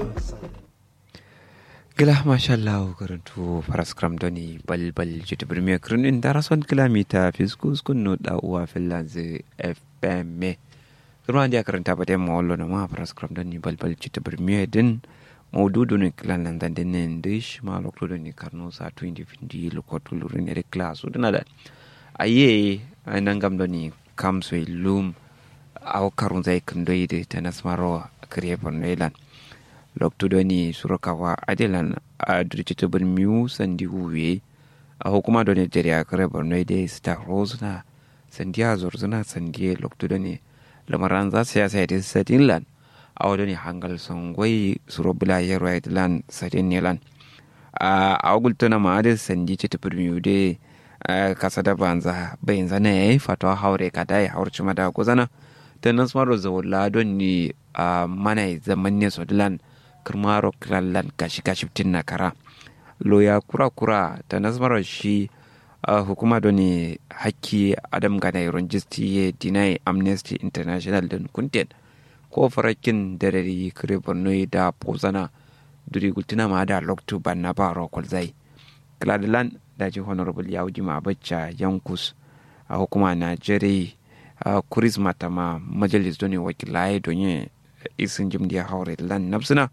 gila mashallah karantu paraskram doni balbal jita birmiya kirinin darason kilomita fiskus kunno da uwa finlands fm kirma dia karanta ba ma wallo na ma paraskram doni balbal jita birmiya din maududu ne kilan nan dan din dish ma lokto doni karno sa 2020 lokotu lurin ere class udana da aye nan gam doni kam so lum aw karun zai kundoide tanasmaro kriye pornelan loktudo ni surakawa adelan a dirjito bin miu sandi huwe a hukuma da nigeria kare borno da star rose na sandiya zorzuna sandiya loktudo ne lamaran za su yasa da sadin lan a wadda ne hangal songwai suro bila yaro ya lan sadin ne lan a agulta na ma'adin sandi ce tafi miu da kasa da banza bayan zana ya yi fatawa haure ka da ya haurci mada guzana ta nan smaro zawon don ne a mana zaman ne sodilan kirmaro kilallan gashi gashi tin na kara loya kura kura ta nasmarar shi uh, hukuma da ne hakki adam gana iron jisti ya deny amnesty international din kunten ko farakin darari kire borno da pozana duri gultina ma da loktu ban na ba rokol zai kiladilan da ji honorable ya wuji ma bacca yankus a hukuma najeriya uh, kuris matama majalis don wakilai don isin jimdiya haure lan nafsina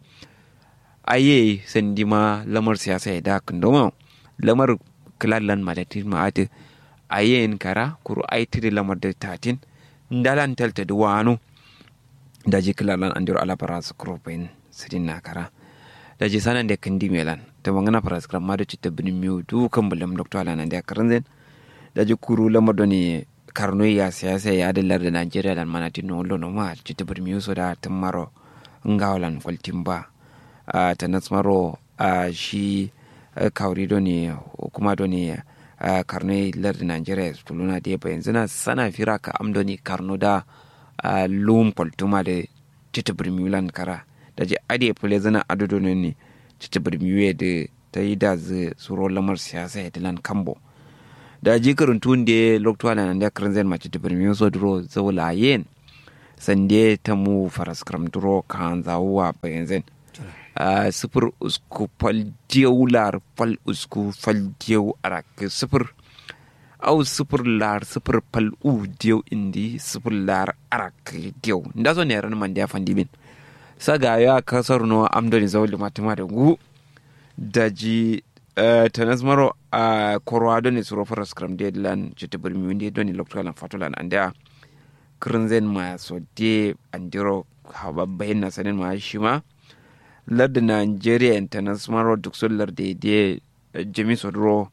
aye sandi ma lamar siyasa ya da kundoma lamar kilallan madatin ma'ati aye in kara kuru aiti da lamar da tatin ndalan talta da wano da ji kilallan an diro alabara su kurbain sidin na kara da ji sanan da kandi melan ta mangana fara skram ma da citta binin miyu dukan bulam doktor alanan da karan zen da ji kuru lamar da ne karno ya siyasa ya adalar da najeriya da manatin no lono ma citta binin miyu so da tamaro ngawalan kwaltin ba Uh, ta nasmaro uh, shi uh, kauri do ne kuma do ne uh, karno lardi nigeria tuluna da yaba yanzu na sana fira ka amdo ne karno da uh, lum poltuma da tita birmiulan kara da je ade fule zana adodo ne ne tita birmiuye da ta yi da zai suro lamar siyasa ya dilan kambo da ji karantun da loktuwa na nan da karin zai mace tita birmiu so duro zaula yen sande ta mu faras karam duro kan zawuwa bayan zai Uh, sifir usku fal diyau lar fal usku fal diyau arak sifir au sifir lar sifir fal u diyau indi sifir lar arak diyau nda so ne ran man dia fandi bin saga ya kasar no amdoni zawli matima da gu daji uh, tanas maro a uh, korwa ne suro faras kram de lan jita birmi windi doni loktolan fatulan anda krinzen ma so de andiro hababbayin na sanin ma shi ma larda nigeria international duk sun larda da jami sodro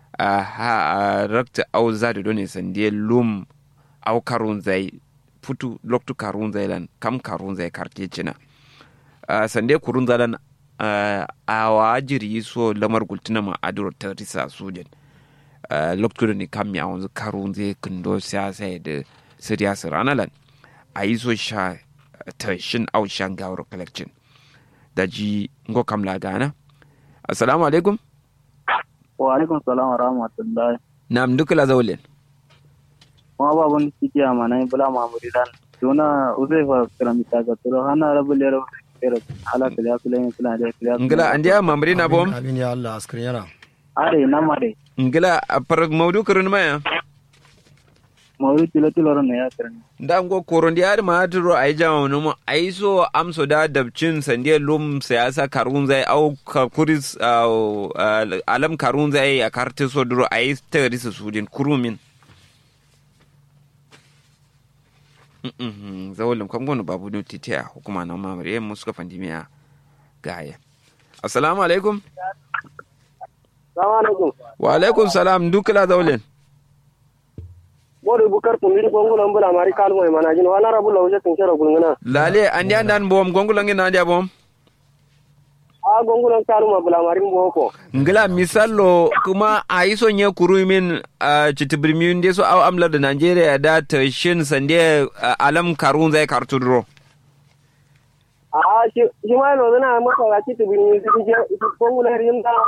a rakta au zadi doni sande lum au karun zai futu loktu karun zai lan kam karun zai karte cina sande kurun zalan a wajiri so lamar gultuna ma aduro ta risa sujin loktu da ni kam ya wanzu karun zai kindo siyasa da siriyasa ranalan a yi so sha ta shin au shan gawar collection da ji ngo kam la gana assalamu alaikum wa alaikum salam wa rahmatullahi nam duka la zawlen ma ba bun kiti amana bula ma muridan tuna uzaifa karamita ga turo hana rabu lero lero ala kala kala ne kala da kala ngila andiya mamri na bom amin ya allah askrin yana are na mare ngila par maudu kurun maya mawuri tilo tilo ran ya kiran da ngo koron di ar ma duro ai jama no mo ai so amso da dabcin sande lum siyasa karun zai au kuris alam karun zai a karte so duro ai tari su sudin kurumin zawolin kwangon babu no titiya hukuma na mamare mu suka fandimiya gaya assalamu alaikum assalamu alaikum wa alaikum salam dukla zawolin bori bukar tumbiri gongulo mbula mari kalmo e manajin wana rabu lawje tin kero gulngana lale andi andan bom gongulo ngi nandi bom a gongulo kalmo bula mari mboko ngila misallo kuma a yi son ya kuru min a citibirmiyun de so au amlar da Najeriya da ta shin sande alam karun zai kartu duro a shi shi ma no na maka ga citibirmi su je gongulo rim da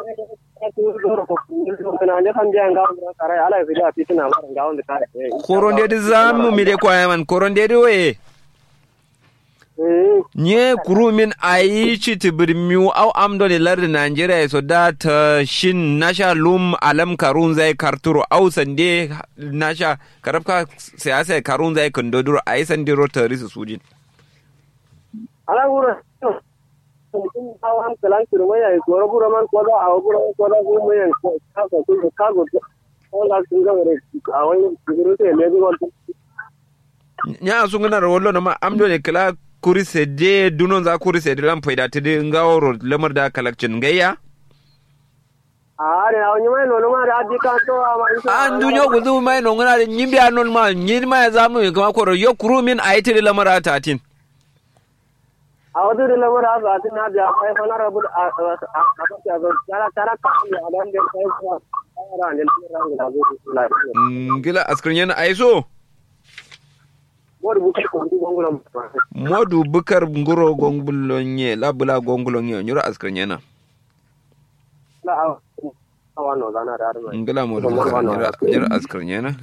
koronde di zamu mi de kwaya man koronde di we eh nye kurumin ayi ci tibirmiu au amdo ne lar Nigeria so da ta shin nasha lum alam karun zai karturo au sande nasha karabka siyasa karun zai kundoduro ayi sande ro tarisu sujin ala wura kun hawa han kalan kirma ya goro bura man ko da awu bura ko da ko mai ko ka ko ko ka go ko la sun ga re a wani guru te le go nya sungana ro wollo ma amdo ne kala kuri sede dunon za kuri sede lam faida tede ngawro lamar da kalakcin gayya are a wani mai nono ma da adi ka to a ma an dunyo gudu mai no ngana de nyimbi anon ma nyiri ma zamu kama koro yo kurumin ayi tede lamar atatin a wadu da lamar a ba tin na da kai fa na rabu a a a a ga tara tara ka ni a dan da kai ko ara ne ran da go la ngila askrin yana aiso wor bu ko ndu gongulam modu bukar nguro gongulonye labula gongulonye nyura askrin yana la a a wano zana da arma ngila modu bukar nyura nyura askrin yana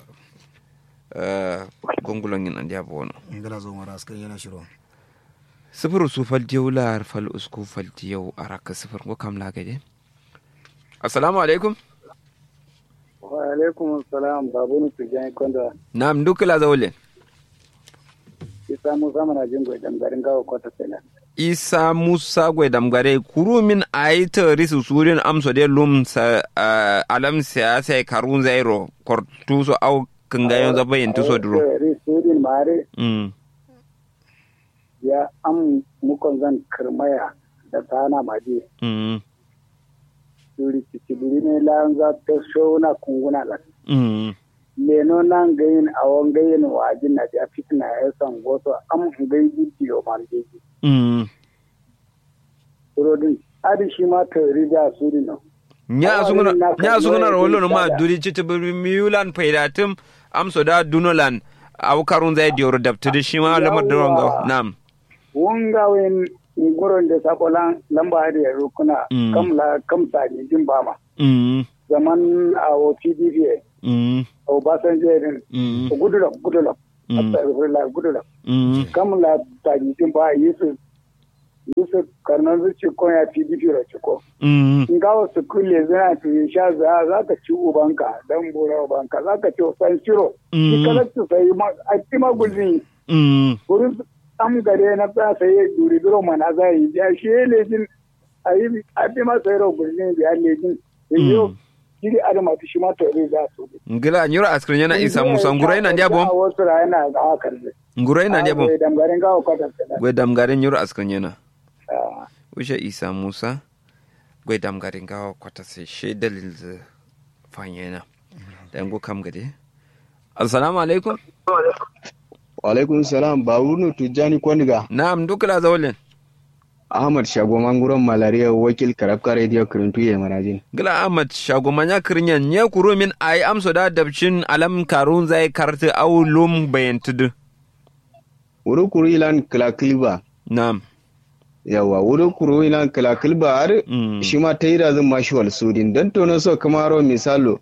eh gongulonye nan dia bono ngala zo mara askan yana shiro sifir su faltiyau lar fal usku faltiyau araka sifir ko kam lagade assalamu alaikum wa alaikum assalam babu ni tijani konda nam dukla zawle isa mu zamana jingo dan garin gawo kwata sela isa musa gwe damgare kurumin aita risu surin amso de lum sa ah, alam siyasa karun zairo kortuso au kangayon zabayin tuso duro ri sudin mare mm ya am mukon zan kirmaya da tana maje mm suri cicibiri ne lan za ta shona kunguna la mm leno nan gayin awon gayin wajin na ja fitna ya san goso am gayi bidiyo man jeji mm surodin adi shi ma ta rija suri no nya Awa, sunguna na nya kan sunguna waya rollo din ma sada. duri chiti miulan paidatum amso da dunolan au karun zai diyor dabtidi shima lamar da Yawwa. ronga nam wunga wen nguron da sakolan lamba da ya rukuna Mm. kam la kam sani din bama mm zaman a o pdp mm o basanjo din mm gudulok gudulok Mm. astagfirullah gudulok mm kam la sani din ba yusuf yusuf karnan zuci ko ya pdp ro ciko mm in ga wasu kulle zana tu sha za za ka ci ubanka dan bura ubanka za ka ci san shiro Mm. ki kala tu sai ma a ti ma gulzi mm wurin am gare na ta sai duri biro mana za yi ya shi lejin a yi a ti ma sai ro gulzi bi a lejin yo kiri adama tu shi ma to ri za su ngila nyura askrin yana isa musa ngurai na ndiabo a wasu ra yana ga hakan ne ngurai na ndiabo dan garin ga ko ta gwe damgare nyura askrin yana da ushe isa musa gwe damgare ngawa kwata sai she dalil z fanyena dan go kam gade assalamu alaikum Walaikun salam Babunu Tijjani Kwaniga na'am dukla zawlen Ahmad Shago Manguron Malaria wakil Karabka Radio Kirintu ya manajin. gila ahmad shago manya kirnyan nye kuro min ai amso da dabcin alam karun zai karti au lum bayantudu Wuri kuru ilan kilakilba. na'am Yawa wuri kuru ilan kilakilba har Mm. shi ma ta yi razin mashi wal sudin don tono so kamaro misalo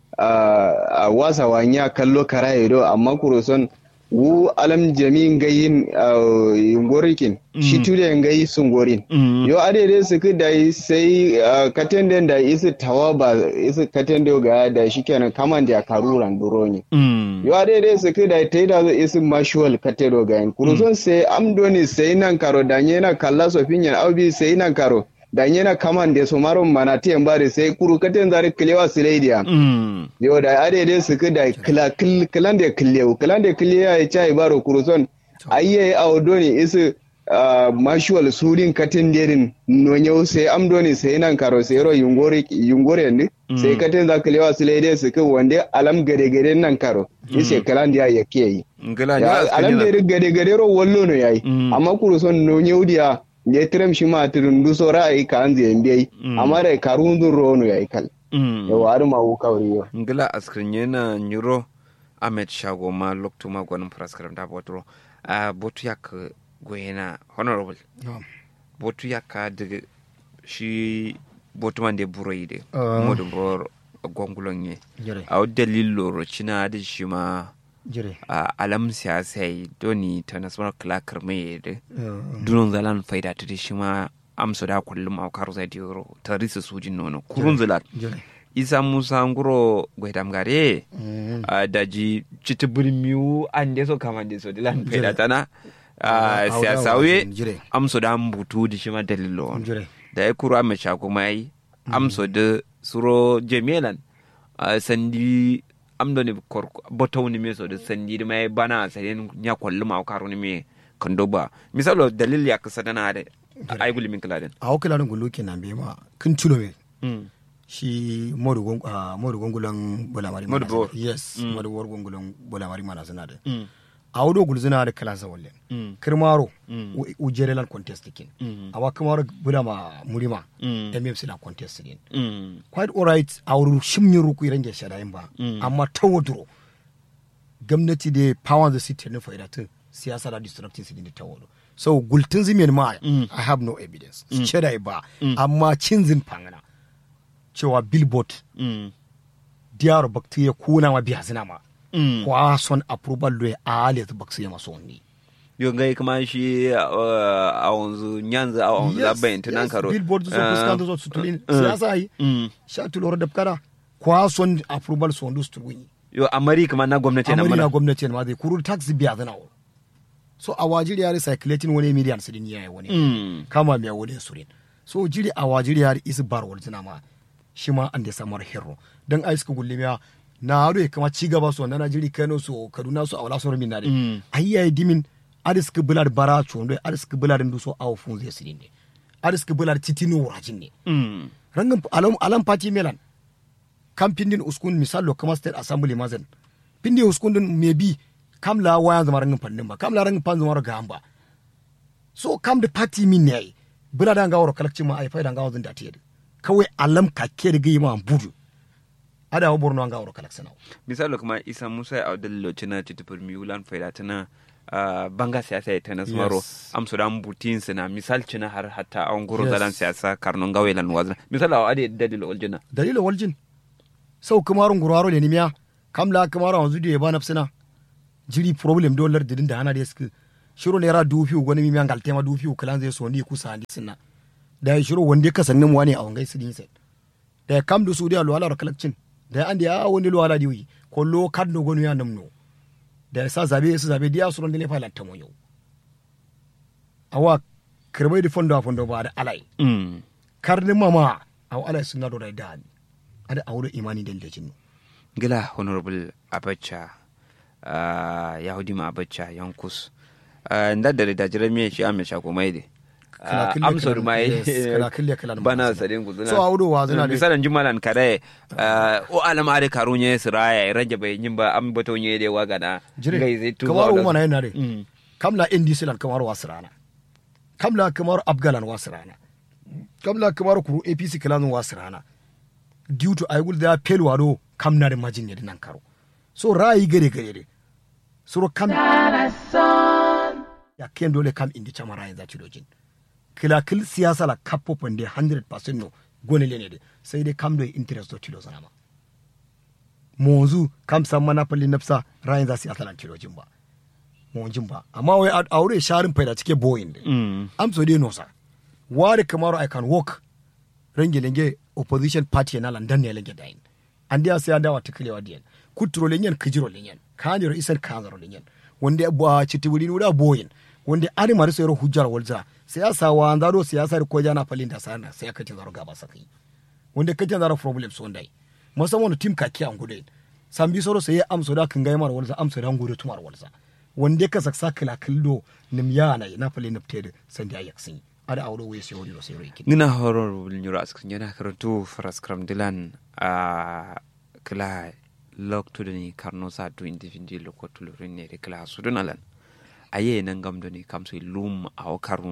a a wasa wanya kallo kara ido amma kuro son wu alam jami'in gayin yungorikin shi Mm. tude gayi sungorin. Mm. yo adede suku da yi sai uh, katenden da isi tawa ba isi katende ga da shi kenan kaman da karuran duro ne Mm. yo adede suku da ta yi da zo isi mashuwal katero ga yin kuruson sai amdoni sai nan karo da na kalla sofin yan aubi sai nan karo da na kaman da su maron mana tiyan bari sai kuru katen zari kilewa silaidiya Mm. yo da adede suku da kila kil kilan da kilewu kilan da kilewa ya chai baro kuruson ayye awdoni isi uh, mashuwal surin katin derin nonyau sai amdoni sai nan karo sai ro yungore yungore ne sai katin za lewa su laide su kan wande alam gade gade nan karo ise kalan dia ya ke yi ngila Ya, nyura alam askrin de gade gade ro wallo no yayi Mm. amma kuru son nonyau dia ne trem shi ma turun du so ra'ayi ka an zai mbiyi Mm. amma da karun dun ro no yayi kal Mm. yawa har ma wu kawri yo ngila askrin yana nyuro ahmed shago ma loktu ma gwanin praskaram da botro a botu yak goyena honorable Na'am. botu yakka daga shi botu man de buroyi de Ah. modu bro gongulon ye jere a dalil loro cina da shi ma jire a alam siyasa yi doni ta nasarar kilakar mai da Eh, dunon zalan faida ta shi ma amsa da kullum a karu zai diyoro ta risa sujin nono kurun zalan jire isa musa nguro gwaidam gare Mm. a daji citi birmiu an de so kama de so dilan faida tana a Auda siyasa wa we jire amsa da butu da shi ma dalilo on jire da ya kuro amma shako mai amso da suro jemelan a sandi amdo ne korko botaw ni me so da sandi da mai bana saden nya kollu ma karo ni me kando ba misalo dalil ya kasa dana da ai guli min kaladen a wakila rin gulu kenan bai ma kin tulo me mm shi modu gon ah, modu gongulan bulamari Modu mana bor. sana. yes modu bor gongulan bulamari mana sana da mm a wudo gulzina da kala zawallen mm kirmaro Mm. u- ujerelan contest kin Mm. awa kamaro bulama murima Mm. mmc la contest din mm quite alright a wuri shimyin ruku iran ge shadayin ba Mm. amma ta wadro gwamnati da power the city ne faida tun siyasa da destructive city da ta wado so gultun zimin ma Mm. i have no evidence shadai ba amma cin zin fangana cewa billboard mm diyar bakti ya kuna ma biya zina ma mm kwa son approval do a alet bakti ya maso ni yo ngai kuma shi uh, a wanzu nyanza a wanzu Yes, labbayin tunan yes, karo billboard zo Ah, fuskanta zo sutulin uh, siyasa yi mm sha tulor da kada kwa son approval so ndu stulwini yo amari kuma na gwamnati na amari na mana gwamnati ma zai kuru tax biya zana wo so a wajiri yari circulating wani miliyan sidin yayi wani mm kama miya wani surin so jiri a wajiri yari isi bar wal zina ma shi ma an da samar hero dan ai suka gulle miya na haro kama ci gaba so na Najeri Kano so Kaduna so a wala so min na de Mm. ai yayi dimin adis ka bular bara chondo adis ka bular ndu so awo fun zai sidin ne adis ka bular titino wurajin ne mm rangin alam alam party melan kam pindin uskun misalo kama state assembly mazen pindi uskun din maybe kam la waya zama rangin pandin ba kam la rangin pan zama ga ba so kam da party min ne bula da ngawro kalakci ma ai fa da ngawo zin da tiyede kawai alam ka ke da gima budu ada wa borno ngawro kalakci nawo misali kuma isa musa ya audal loci na titipur miulan faida tana uh, banga siyasa ya tana smaro Yes. am sudan butin sina misal cina har hatta an guro Yes. zalan siyasa karnon gawe lan wazna misali a ade dalil oljina dalilin waljin sau kamarun guraro le nimiya kam la kamara wanzu da ya ba nafsina jiri problem dollar didin da hana da suka shiro ne ra dufi gwani mimiyan galtema dufi kalan zai so ni kusa ni sinna da ya shiro wanda ka sannin wani a wangai sidin sai da ya kam da su da luwala kalakcin da ya andi ya wani luwala di wi ko lo kad no gonu ya namno da ya sa zabe su zabe diya su ron dile fa latta mo yau awa kirbai da fondo a fondo ba da alai mm. karnin mama aw alai sunna do da dani ada awdo imani del lejin gila honorable abacha uh, yahudi ma abacha yankus uh, nda da da jira miye shi ame shako mai de Kala kille amsor kala- mai yes, kala kille kala na bana mazina. sadin ku So, awdo wa zina de- misalan jumalan kare uh, o alam are karunye siraya rage bai nyimba am bato nye de waga na ngai zai tu kamar umma na yana de Mm. kamla ndc lan kamar wasrana kamla kamar afgalan wasrana kamla kamar kuru apc kalan wasrana due to aygul da pel wado kamna de majin ne nan karo so rayi gare gare de suro kam ya ken dole kam indi chama rayin za dojin kila kil siyasa la kapo pande 100% no gone lene de sai dai kam do interest do tilo sanama monzu kam san mana falli nafsa rayin za siyasa lan tilojin ba monjin ba amma wai a aure sharin faida cike boyin de Mm. am so dai no sa wari kamaro i can walk range lenge opposition party na landan ne lenge dain an dia sai adawa tiklewa diyan kutro lenyen kijiro lenyen kaniro isar kanzaro lenyen wanda ba chitibuli nuda boyin wanda ari mari sayro hujjar walza siyasa wa andaro siyasa ko jana falin da sana sai aka tin zaro gaba sakai wanda kace zaro problem so ndai musamman team ka kiyan gude sambi soro sai amso da kan gaimar walza amso da gude tumar walza wanda ka saksa kila kildo nim yana na falin nafte sandi ayaksin ada awdo we sai wori sai roikin ngina honorable nyura askin yana karantu faraskram dilan a kila lok tudani karno sa du indifindi lokotulo rinne de kila sudunalan aye nan gamdo ni kamso lum aw karno